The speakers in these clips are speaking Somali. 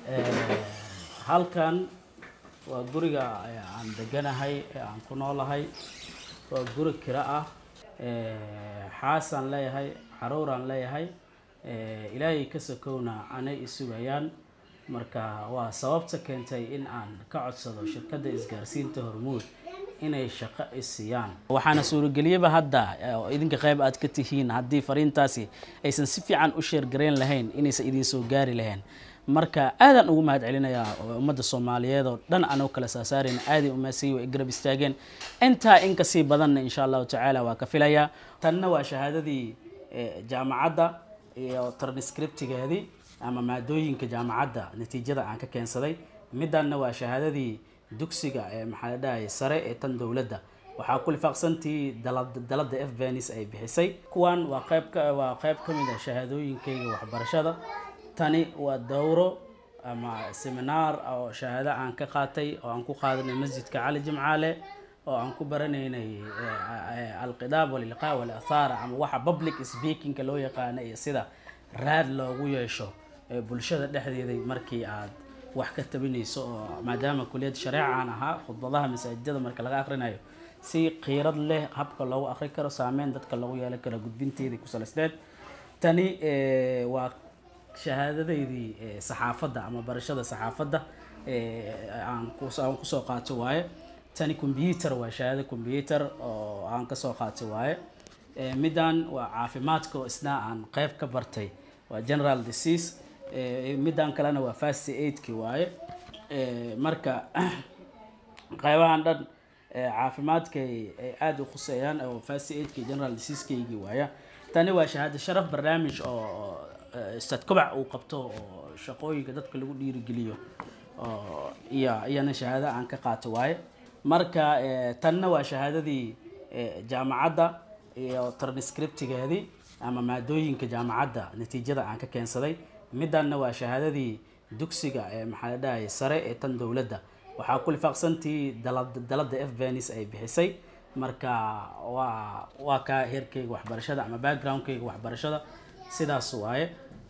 halkan waa guriga aan deganahay ee aan ku noolahay waa guri kira ah xaasaan leeyahay xaruuraan leeyahay ilaahay ka sokowna anay isugayaan marka waa sababta keentay in aan ka codsado shirkadda isgaarsiinta hormuud inay shaqo isiiyaan waxaana suurageliyaba hadda oo idinka qayb aad ka tihiin haddii fariintaasi aysan si fiican u sheergarayn lahayn inaysan idin soo gaari lahayn marka aadaan ugu mahad celinayaa ummadda soomaaliyeed oo dhan anoo kala saasaarayna aaday umaasiyi way garab istaageen intaa in kasii badanna insha allahu tacaala waa ka filayaa tanna waa shahaadadii jaamacadda iyo transcriptigeedii ama maadooyinka jaamacadda natiijada aan ka keensaday midanna waa shahaadadii dugsiga ee maxaa la dhahay sare ee tan dowladda waxaa ku lifaaqsantii dalada f venis ay bixisay kuwan waa qayb ka waa qayb ka mid ah shahaadooyinkayga waxbarashada tani waa dowro ama seminaar oo shahaado aan ka qaatay oo aan ku qaadanay masjidka cali jimcaale oo aan ku baranaynay alqidaab walilqaa walathaara ama waxa public speakingka loo yaqaana iyo sida raad loogu yeesho bulshada dhexdeeday markii aad wax ka tabinayso oo maadaama kuliyad shareeca aan ahaa khudbadaha masaajidada marka laga akrinayo si qiirad leh habka loogu akri karo saameyn dadka loogu yeelan karo gudbinteedii ku salaysneed tani waa shahaadadaydii saxaafadda ama barashada saxaafadda aan kusoo qaato waaye tani combyuter waa shahaado combyuter oo aan kasoo qaatay waaye middan waa caafimaadka oo isna aan qeyb ka bartay waa general disease middan kalena waa fast aidki waaye marka qeybahan dhan caafimaadkay ay aada u khuseeyaan oo fast aidki general diseasekeygii waaya tani waa shahaado sharaf barnaamij oo stad kobac uu qabto oo shaqooyinka dadka lagu dhiirigeliyo oo iyo iyana shahaado aan ka qaato waaye marka tanna waa shahaadadii jaamacadda iyo transcriptigeedii ama maadooyinka jaamacadda natiijada aan ka keensaday midanna waa shahaadadii dugsiga ee maxaa la dhahay sare ee tan dowladda waxaa ku lifaaqsantii dalada f venis ay bixisay marka waa waa kaa heerkayga waxbarashada ama backgroundkayga waxbarashada sidaas waaye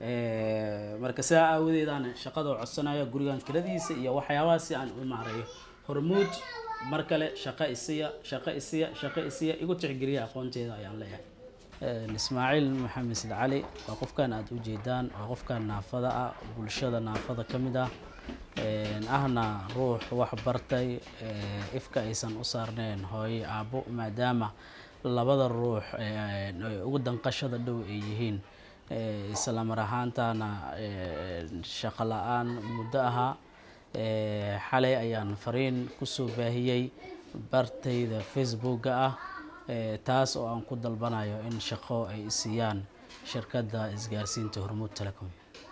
marka sidaa aawadeedaan shaqadoo codsanaya gurigan kiradiisa iyo waxyaabaha si aan u maareeyo hormuud mar kale shaqo isiya shaqo isiya shaqo isiya igu tixgeliya aqoonteeda ayaan leeyahay ismaaciil maxamed sid cali waa qofkan aada ujeedaan waa qofkan naafada ah bulshada naafada ka mid ah ahna ruux wax bartay ifka aysan u saarneen hooye aabbo maadaama labada ruux ugu danqashada dhow ay yihiin isla mar ahaantana shaqo la-aan muddo ahaa xalay ayaan fariin kusoo baahiyey bartayda facebooka ah taas oo aan ku dalbanayo in shaqo ay siiyaan shirkadda isgaarsiinta hormuud telecom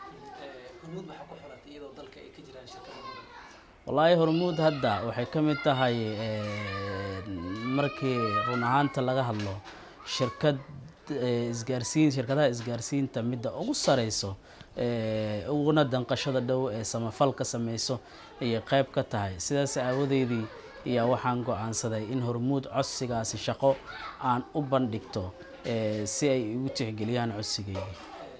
wallaahi hormuud hadda waxay ka mid tahay markii run ahaanta laga hadlo shirkad isgaarsiin shirkadaha isgaarsiinta midda ugu sareyso uguna danqashada dhow ee samafalka sameyso ayay qeyb ka tahay sidaas aawadeedii ayaa waxaan go-aansaday in hormuud codsigaasi shaqo aan u bandhigto si ay igu tixgeliyaan codsigeydii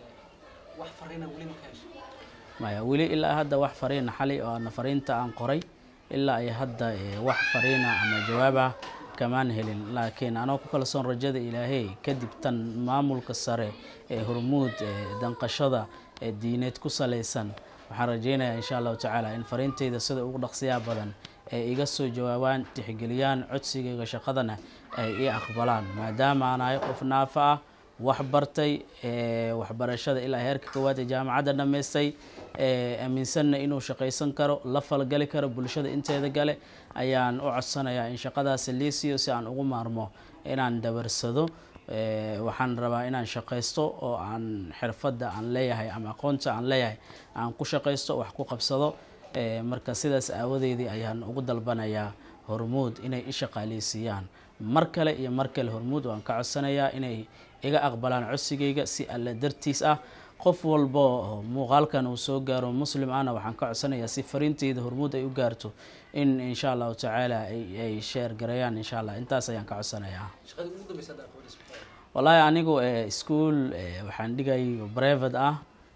maya weli ilaa hadda wax fariina xali oo ana fariinta aan qoray ilaa ay hadda wax fariina ama jawaabah kamaan helin laakiin anoo ku kalsoon rajada ilaahay kadib tan maamulka sare ee hormuud danqashada ee diineed ku salaysan waxaan rajeynayaa insha allahu tacaala in fariintayda sida ugu dhaqsiyaa badan ay iga soo jawaabaan tixgeliyaan codsigayga shaqadana ay ii aqbalaan maadaama aan ahay qof naafa ah wax bartay waxbarashada ilaa heerka koowaad ee jaamacadda dhammaystay aaminsanna inuu shaqaysan karo la falgali karo bulshada inteeda gale ayaan u codsanayaa in shaqadaasi liisiyo si aan ugu maarmo inaan dabarsado waxaan rabaa inaan shaqaysto oo aan xirfadda aan leeyahay ama aqoonta aan leeyahay aan ku shaqaysto wax ku qabsado marka sidaas aawadeedii ayaan ugu dalbanayaa hormuud inay i shaqaaleysiiyaan mar kale iyo mar kale hormuud waan ka codsanayaa inay iga aqbalaan codsigayga si alle dartiis ah qof walbo muuqaalkan uu soo gaaro muslim ahna waxaan ka codsanayaa si fariinteyda hormuud ay u gaarto in insha allahu tacaala ay sheer gareeyaan insha allah intaas ayaan ka codsanayaa wallaahi anigu school waxaan dhigay brevet ah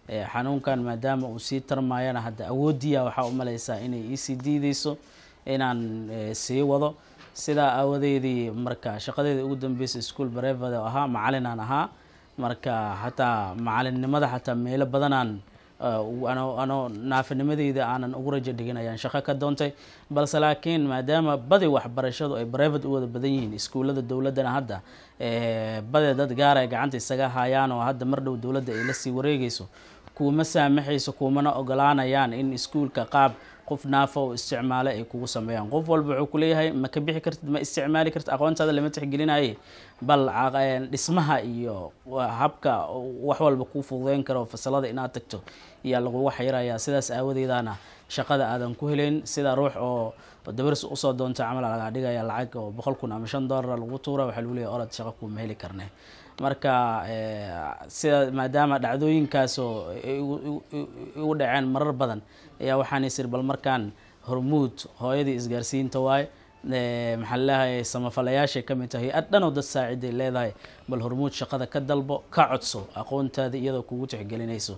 xanuunkan maadaama uu sii tarmayana hadda awoodiya waxaa umaleysaa inay iisii diideyso inaan sii wado sidaa aawadeedii marka shaqadeeda ugu dambeysay school brevada oo ahaa macalinaan ahaa marka xataa macalinnimada xataa meelo badanaan ano ano naafinimadeyda aanan ugu rajo dhigin ayaan shaqo ka doontay balse laakiin maadaama badi waxbarashadu ay brevet u wada badan yihiin iskuullada dowladdana hadda badi dad gaar ay gacanta isaga hayaan oo hadda mar dhow dowladda ay lasii wareegeyso kuuma saamaxayso kuumana ogolaanayaan in iskuulka qaab qof naafa oo isticmaale ay kugu sameeyaan qof walba wuxuu kuleeyahay ma ka bixi kartid ma isticmaali kartid aqoontaada lama tixgelinaye bal dhismaha iyo habka wax walba kuu fududeyn karo fasalada inaad tagto iyaa laguga xayirayaa sidaas aawadeedana shaqada aadan ku heleyn sida ruux oo dabaris usoo doonta camal lagaa dhigaya lacag oo boqol kun ama shan dollar lagu tuura waxaa lagu leeyahy orad shaqo kuuma heli karne marka sida maadaama dhacdooyinkaasoo igu dhaceen marar badan ayaa waxaan isir bal markaan hormuud hooyadii isgaarsiinta waaye maxaa laleeyahay samafalayaashay ka mid tahay hay-ad dhanoo dad saaciday leedahay bal hormuud shaqada ka dalbo ka codso aqoontaada iyadoo kugu tixgelinayso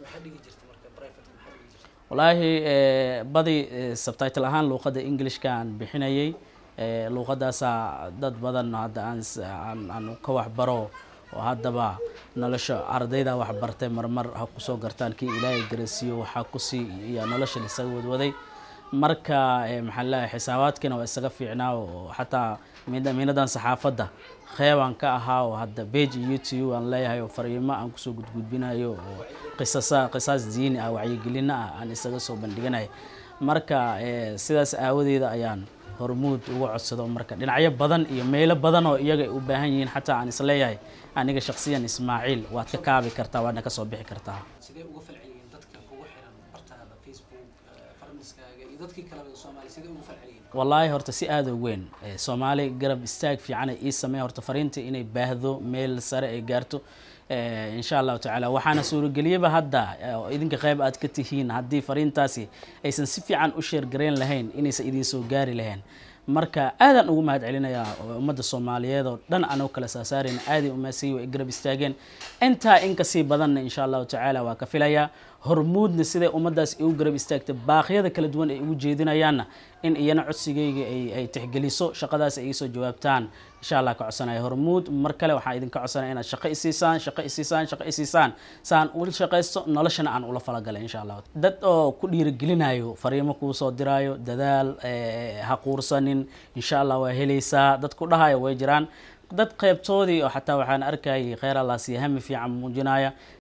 wallaahi badi subtitle ahaan luuqadda englishka aan bixinayay luuqadaasaa dad badan hadda aan aan ka waxbaro oo haddaba nolosha ardayda waxbartay marmar ha kusoo gartaan kii ilaahay garasiiyo waxaa kusii iyo nolosha laisaga wadwaday marka maxaa leeyahay xisaabaadkiina waa isaga fiicnaa oo xataa miinadan saxaafadda qeybaan ka ahaa oo hadda bage youtube aan leeyahay oo fariimo aan kusoo gudgudbinayo oo qisasa qisaas diini ah wacyigelina ah aan isaga soo bandhiganayo marka sidaas aawadeeda ayaan hormuud uga codsado marka dhinacyo badan iyo meelo badan oo iyaga ay u baahan yihiin xataa aan isleeyahay aniga shaksiyan ismaaciil waad ka kaabi kartaa waadna kasoo bixi kartaa sidee uga falceliyeen dadka kugu xiran bartaada facebook farmiskaaga iyo dadkii kaleba soomaaliya sidee uga falceliyeen wallaahi horta si aada u weyn soomaali garab istaag fiican ay ii sameyn horta fariinta inay baahdo meel sare ay gaarto insha allahu tacaala waxaana suurageliyaba hadda oo idinka qeyb aad ka tihiin haddii fariintaasi aysan si fiican u sheergarayn lahayn inaysan idin soo gaari lahayn marka aadaan ugu mahad celinayaa ummadda soomaaliyeed oo dhan anoo kala saasaarayna aaday umaasiyi way garab istaageen intaa in kasii badanna insha allahu tacaala waa ka filayaa hormuudna siday ummaddaas igu garab istaagtay baaqyada kala duwan ay ugu jeedinayaanna in iyana codsigayga ay tixgeliso shaqadaas ay iisoo jawaabtaan insha allah ka codsanaya hormuud mar kale waxaan idinka codsanaya inaad shaqo isiisaan shaqo isiisaan shaqo isiisaan saan ula shaqaysto noloshana aan ula falagalay insha allah dad oo ku dhiirigelinayo fariimo kuu soo diraayo dadaal ha quursanin insha allah waa helaysaa dad ku dhahayo way jiraan dad qeybtoodii oo xataa waxaan arkayay kheyr allah siya hami fiican muujinaya